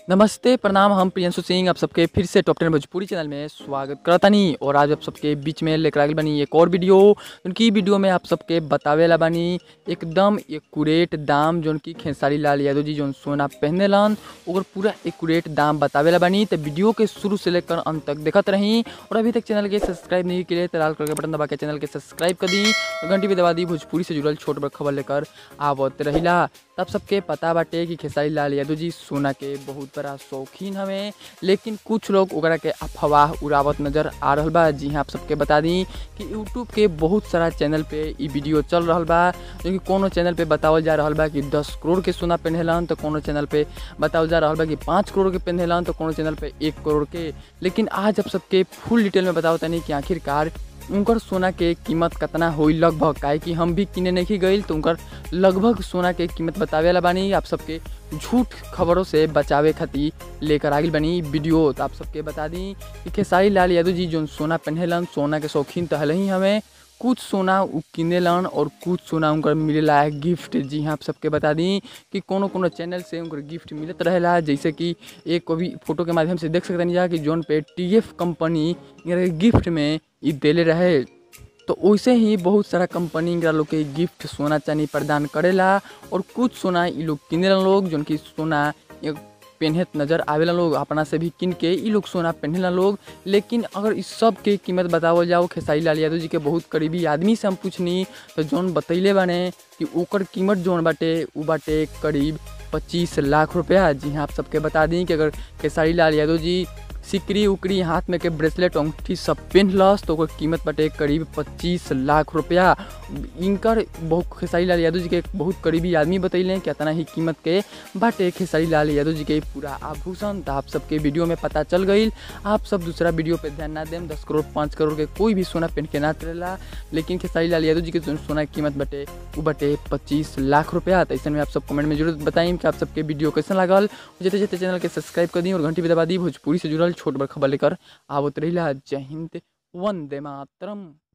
नमस्ते प्रणाम हम प्रियंशु सिंह आप सबके फिर से टॉप टेन भोजपुरी चैनल में स्वागत करतानी और आज आप सबके बीच में लेकर आगे बनी एक और वीडियो उनकी वीडियो में आप सबके बतावेला बनी एकदम एक्यूरेट दाम जोन की खेसारी लाल यादव जी जोन सोना पहने लन ओकर पूरा एक्यूरेट दाम बतावेला बनी तो वीडियो के शुरू से लेकर अंत तक देखत रही और अभी तक चैनल के सब्सक्राइब नहीं किए तो लाल कलर के बटन दबा के चैनल के सब्सक्राइब कर दी और घंटी भी दबा दी भोजपुरी से जुड़ल छोट बड़ खबर लेकर आवत रहिला तब सबके पता बाटे कि खेसारी लाल यादव जी सोना के बहुत बड़ा शौकीन हवे लेकिन कुछ लोग ओकरा के अफवाह उड़ावत नजर आ रहल बा जी हाँ आप सबके बता दी कि यूट्यूब के बहुत सारा चैनल पे ई वीडियो चल रहल बा जो कि कोनो चैनल पे बतावल जा रहल बा कि दस करोड़ के सोना पहनेलन तो कोनो चैनल पे बतावल जा रहल बा कि पाँच करोड़ के पहनेलन तो कोनो चैनल पे एक करोड़ के लेकिन आज आप सबके फुल डिटेल में बताओ तनी कि आखिरकार उनकर सोना के कीमत कितना होई लगभग काहे कि हम भी किने नहीं गई तो उनकर लगभग सोना के कीमत बतावे वाला बानी आप सबके झूठ खबरों से बचावे खातिर लेकर आगिल बनी वीडियो तो आप सबके बता दी कि खेसारी लाल यादव जी जो सोना पहनेलन सोना के शौकीन तो हल ही हमें कुछ सोना उ किनेलन और कुछ सोना उनकर मिलेला है गिफ्ट जी हाँ आप सबके बता दी कि कोनो कोनो चैनल से उनकर गिफ्ट मिलत रहेला जैसे कि एक अभी फोटो के माध्यम से देख सकते जा कि जोन पे टी एफ कंपनी गिफ्ट में ई देले रहे तो वैसे ही बहुत सारा कंपनी इंगरा लोग के गिफ्ट सोना चांदी प्रदान करेला और कुछ सोना ई लोग किनेला लोग जोन की सोना एक पेन्हत नज़र आवेला लोग अपना से भी किन के ई लोग सोना पहनेला लोग लेकिन अगर इस सब के कीमत बतावल जाओ खेसारी लाल यादव जी के बहुत करीबी आदमी से हम पूछनी तो जौन बतैले बाने कि ओकर कीमत जौन बाटे उ बाटे करीब पच्चीस लाख रुपया जी हाँ आप सबके बता दी कि अगर खेसारी लाल यादव जी सिकरी उकरी हाथ में के ब्रेसलेट अंगूठी सब पहनलस तो ओकर कीमत बाटे करीब पच्चीस लाख रुपया इनकर बहुत खेसारी लाल यादव जी के एक बहुत करीबी आदमी बतैले कि इतना ही कीमत के बाटे खेसारी लाल यादव जी के पूरा आभूषण तो आप सबके वीडियो में पता चल गई आप सब दूसरा वीडियो पे ध्यान ना दें दस करोड़ पाँच करोड़ के कोई भी सोना पहन के ना चलेला लेकिन खेसारी लाल यादव जी के जो सोना की कीमत बटे वो बटे पच्चीस लाख रुपया तो ऐसे में आप सब कमेंट में जरूर बताइए कि आप सबके वीडियो कैसा लागल जते जते चैनल के सब्सक्राइब कर दी और घंटी भी दबा दी भोजपुरी से जुड़ल छोट बड़ खबर लेकर आवत रही जय हिंद वंदे मातरम